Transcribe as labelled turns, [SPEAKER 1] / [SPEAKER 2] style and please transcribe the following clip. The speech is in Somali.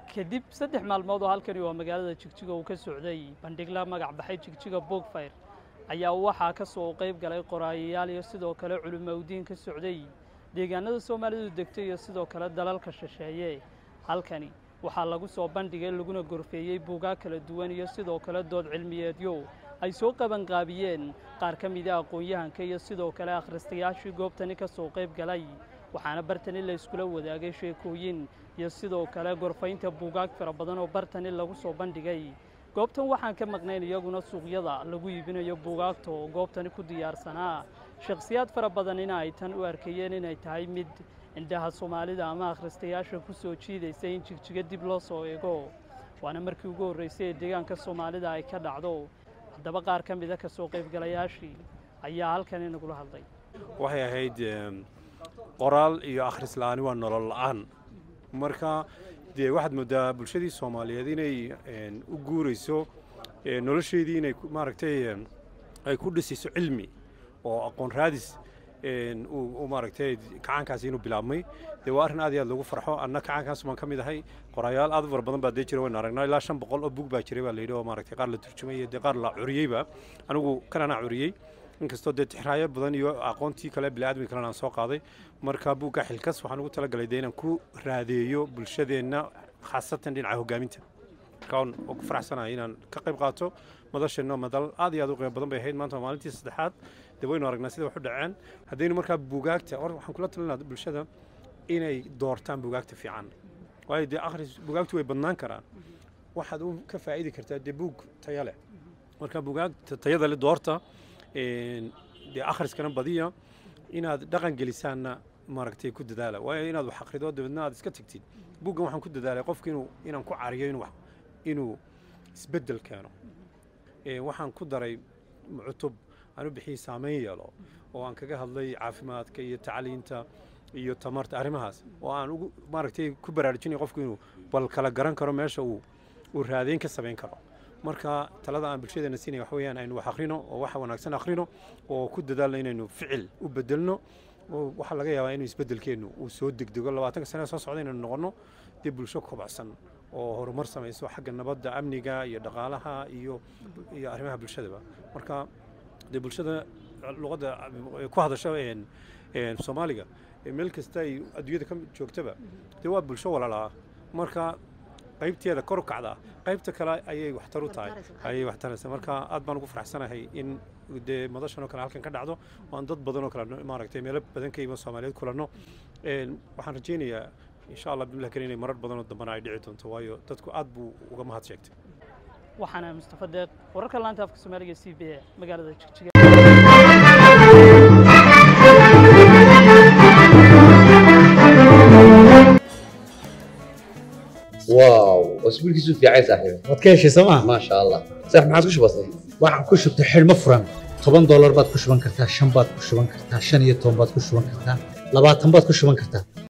[SPEAKER 1] kadib saddex maalmood oo halkani waa magaalada jigjiga uu ka socday bandhigla magac baxay jigjiga boogfayr ayaa waxaa ka soo qayb galay qoraayayaal iyo sidoo kale culimowdiin ka socday deegaanada soomaalidu degtay iyo sidoo kale dalalka shisheeye halkani waxaa lagu soo bandhigay laguna gorfeeyey buugaag kala duwan iyo sidoo kale dood cilmiyeedyo ay soo qabanqaabiyeen qaar ka mida aqoon-yahanka iyo sidoo kale akhristayaashii goobtani ka soo qayb galay waxaana bartani la iskula wadaagay sheekooyin iyo sidoo kale gorfaynta buugaag fara badan oo bartani lagu soo bandhigay goobtan waxaan ka maqnayn iyaguna suuqyada lagu iibinayo buugaagta oo goobtani ku diyaarsanaa shakhsiyaad fara badanina ay tan u arkayeen inay tahay mid indhaha soomaalida ama akhristayaasha ku soo jiidaysa in jigjiga dib loo soo eego waana markii ugu horraysay ee deegaanka soomaalida ay ka dhacdo haddaba qaar ka mida ka soo qaybgalayaashii ayaa halkani nagula hadlay
[SPEAKER 2] waxay ahayd qoraal iyo akhris la'aani waa nolol la'aan marka dee waxaad moodaa bulshadii soomaaliyeed inay u guurayso nolosheedii inay maaragtay ay ku dhisayso cilmi oo aqoon raadis uu maaragtay kacaankaasi inuu bilaabmay dee waa arrin aad iyo aad lagu farxo anna kacaankaas baan ka mid ahay qoraayaal aad u fara badan baa dee jira waynu aragnaa ilaa shan boqol oo bug baa jiray baa la yidhi oo maaragtay qaar la turjumay iyo dee qaar la curiyeyba anigu kan anaa curiyey inkastoo dee tixraayo badan iyo aqoontii kale bini'aadmi kalena aan soo qaaday marka buugga xilkas waxaan ugu talagalay dee inaan ku raadeeyo bulshadeenna khaasatan dhinaca hoggaaminta marka waan ku faraxsanahay inaan ka qayb qaato madasheenna madal aad iyo aad u qiimo badan bay ahayd maanta waa maalintii saddexaad dee waynu aragnaa sida wax u dhaceen haddaynu markaa buugaagta or waxaan kula talinaa bulshada inay doortaan buugaagta fiican waayo dee akhris buugaagtu way badnaan karaan waxaad u ka faa'idi kartaa dee buug taya leh marka buugaagta tayada leh doorta dee akhriskana badiya inaad dhaqan gelisaanna maaragtay ku dadaala waayo inaad wax akhrido dabeedna aad iska tegtid buuggan waxaan ku dadaalay qofka inuu inaan ku cariyo inuu inuu isbeddel keeno waxaan ku daray cutub aan u bixiyey saameyn yeelo oo aan kaga hadlay caafimaadka iyo tacliinta iyo tamarta arrimahaas oo aan ugu maaragtay ku baraarujinaya qofku inuu bal kala garan karo meesha uu uu raadeyn ka samayn karo marka talada aan bulshadeena siinaya waxa weeyaan aynu wax akhrino oo wax wanaagsan akhrino oo ku dadaalno inaynu ficil u bedelno oo waxaa laga yaabaa inuu isbedelkeennu uu soo degdego labaatanka sane soo socda inaynu noqonno dee bulsho kobacsan oo horumar samayso xagga nabadda amniga iyo dhaqaalaha iyo iyo arrimaha bulshadaba marka dee bulshada luqadda ku hadasha soomaaliga meel kasta ay adduunyada ka joogtaba dee waa bulsho walaalaa marka qaybteeda kor u kacdaa qaybta kale ayay waxtar u tahay ayay waxtaraysaa marka aad baan ugu faraxsanahay in dee madashan oo kale halkan ka dhacdo waan dad badan oo kale maaragtay meelo badan ka yima soomaaliyeed kulanno waxaan rajaynayaa insha allah billah kale inay marar badan oo dambana ay dhici doonto waayo dadku aad buu uga mahad sheegtay
[SPEAKER 1] waxaana mustafa deeq wararka laanta afka soomaaliga c b a magaalada jigjiga
[SPEAKER 3] واو واسبوع كيسو في عايز صاحبي
[SPEAKER 4] waad ka heshay sooma
[SPEAKER 3] ما شاء الله صح ما عادش بسيط
[SPEAKER 4] waxaan ku shubtay xidhmo furan toban doolar baad ku shuban kartaa shan baad ku shuban kartaa shan iyo toban baad ku shuban kartaa labaatan baad ku shuban kartaa